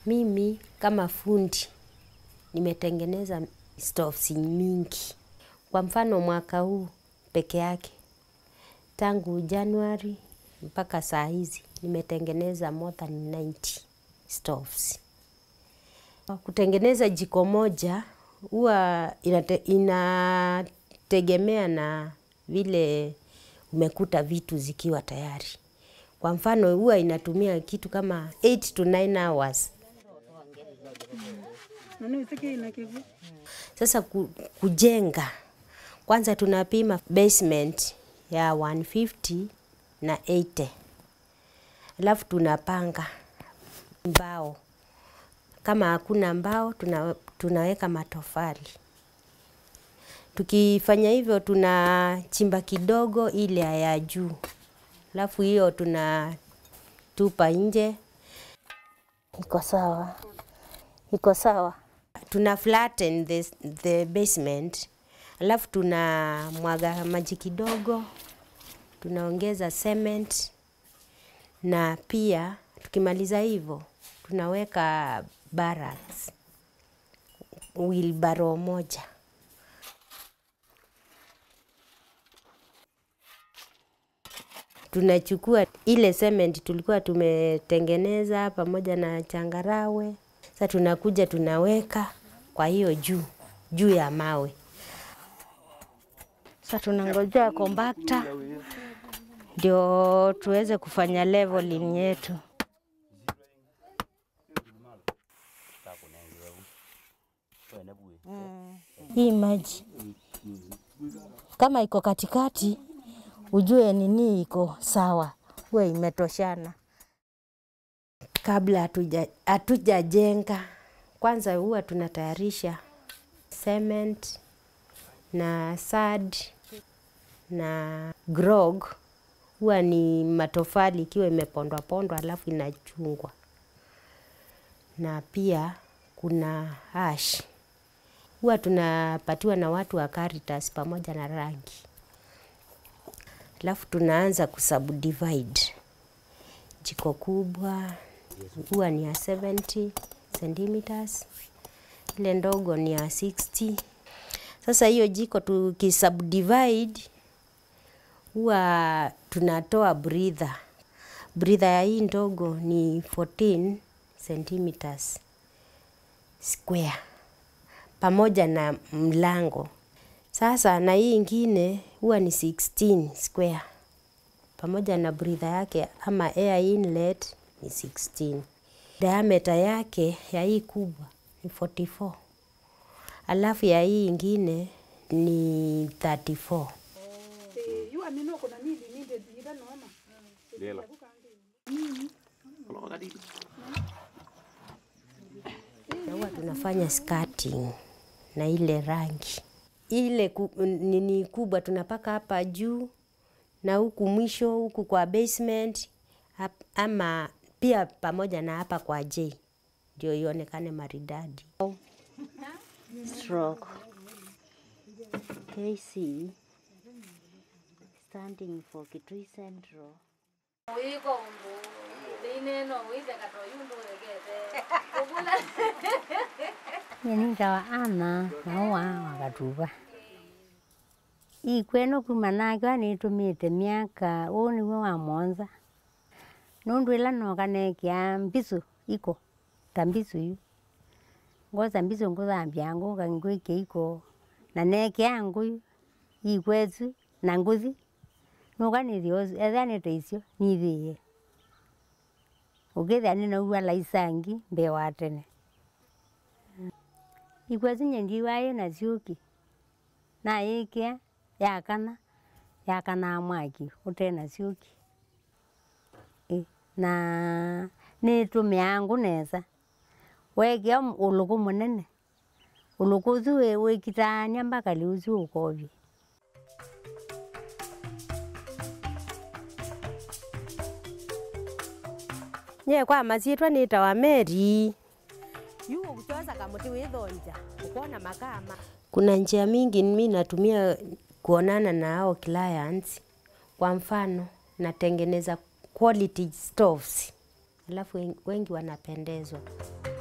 Mimi kama fundi nimetengeneza stoves mingi. Kwa mfano mwaka huu peke yake, tangu Januari mpaka saa hizi nimetengeneza more than 90 stoves. Kutengeneza jiko moja huwa inate, inategemea na vile umekuta vitu zikiwa tayari. Kwa mfano huwa inatumia kitu kama 8 to 9 hours. Sasa ku, kujenga kwanza tunapima basement ya 150 na 80, alafu tunapanga mbao. Kama hakuna mbao tuna, tunaweka matofali. Tukifanya hivyo tunachimba kidogo ile ya juu, alafu hiyo tunatupa nje. Iko sawa, iko sawa. Tuna flatten the, the basement, alafu tuna mwaga maji kidogo, tunaongeza cement na pia tukimaliza hivyo tunaweka barracks wheelbarrow moja. Tunachukua ile cement tulikuwa tumetengeneza pamoja na changarawe, sasa tunakuja tunaweka kwa hiyo juu juu ya mawe. Sasa tunangojea compactor ndio tuweze kufanya leveling yetu. Hii maji kama iko katikati, ujue nini iko sawa, huwe imetoshana. Kabla hatuja hatujajenga, kwanza huwa tunatayarisha cement na sand na grog, huwa ni matofali ikiwa imepondwa pondwa, alafu inachungwa, na pia kuna ash huwa tunapatiwa na watu wa Caritas pamoja na rangi, alafu tunaanza kusubdivide. Jiko kubwa huwa ni ya 70 centimeters, ile ndogo ni ya 60. Sasa hiyo jiko tukisubdivide, huwa tunatoa breather. Breather ya hii ndogo ni 14 centimeters square pamoja na mlango. Sasa na hii ingine huwa ni 16 square pamoja na breather yake ama air inlet ni 16. Diameter yake ya hii kubwa ni 44, alafu ya hii ingine ni 34. Na huwa tunafanya skirting na ile rangi ile ku, nini kubwa tunapaka hapa juu na huku mwisho huku kwa basement hap, ama pia pamoja na hapa kwa J ndio ionekane maridadi. Stroke. KC standing for Kitui Central. nyenitawa ana nauwa wakatuva ikweno kuma nake wanitumite miaka uu niwe wa monza nundu ila nokanekia mbisu iko ta mbisu yu ngoza mbisu nguthambia nguka ngwikia iko na nekia nguyu ikwetu na nguthi nukanithia ethia nite icio nithie ukithia ninaua laisangi mbee wa tene ikwetu nyendiwa ina ciuki na ikia yakana yakana mwaki utena ciuki I, na nitumiangu nesa wekia uluku munene uluku ucu wikitania mpaka liu ucu ukovya nye kwa masietwa nitawa Mary yu kuchoza kamuti withonja ukona makama. Kuna njia mingi mi natumia kuonana na hao clients. Kwa mfano natengeneza quality stoves, alafu wengi wanapendezwa.